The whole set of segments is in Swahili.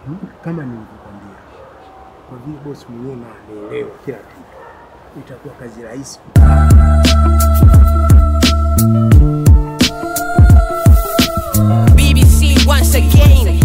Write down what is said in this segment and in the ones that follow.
Kama nilivyokwambia, kwa vile bosi mwenyewe na anaelewa kila kitu, itakuwa kazi rahisi. BBC once again.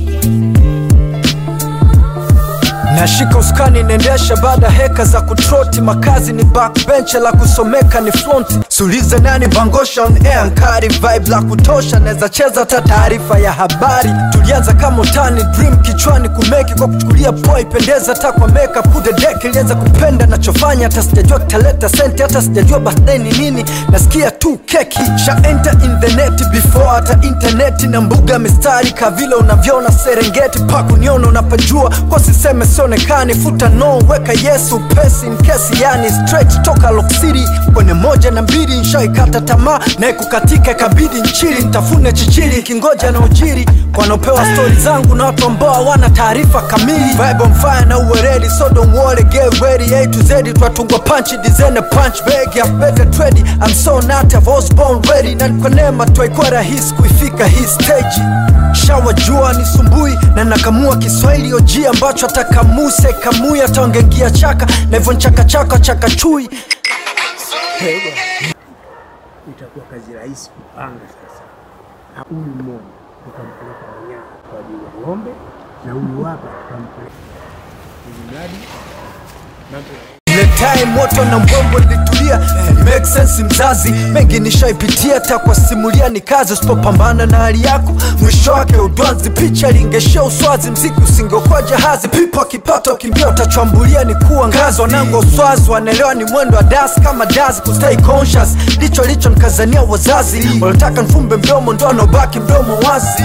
nashika uskani nendesha baada heka za kutroti makazi ni backbench la kusomeka ni fronti sulize nani bangosha on air nkari vibe la kutosha naweza cheza hata taarifa ya habari tulianza kama utani dream kichwani kumeki kwa kuchukulia poa ipendeza hata kwa makeup kude deck ilianza kupenda nachofanya hata sijajua kitaleta senti hata sijajua birthday ni nini nasikia tu keki sha enter in the net before hata interneti na mbuga mistari kavile unavyoona serengeti pakuniona unapajua kwa siseme sionekani futa no weka yesu pesi nkesi yani straight toka Lock City kwenye moja na mbili nshaikata tamaa naye kukatika ikabidi nchili ntafune chichili kingoja na ujiri wanaopewa stori zangu na watu ambao hawana taarifa kamili vibe on fire na uweredi so don't worry get ready A to Z twatungwa punch design a punch bag ya better trade I'm so not I was born ready na kwa neema twaikuwa rahisi kuifika hii stage shawa jua ni sumbui na nakamua kiswahili oji ambacho atakamuse kamui ataongengia chaka na hivyo nchakachaka chaka chui itakuwa kazi rahisi kupanga sasa. Na Huyu mmoja tutampeleka Manyara kwa ajili ya ng'ombe na huyu hapa tutampeleka ili mradi mambo ya ile time moto na mbombo litulia make sense mzazi mengi nishaipitia hata kwa simulia ni kazi usipopambana na hali yako mwisho wake udwanzi picha lingeshia uswazi mziki usingeokuwa jahazi pipo akipata ukimbia utachwambulia ni kuwa ngazi wanangu wa uswazi wanaelewa ni mwendo wa das kama das kustay conscious licho licho nkazania wazazi wanataka nfumbe mdomo ndo anaobaki mdomo wazi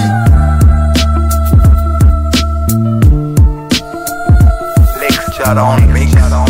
Lecture on mix.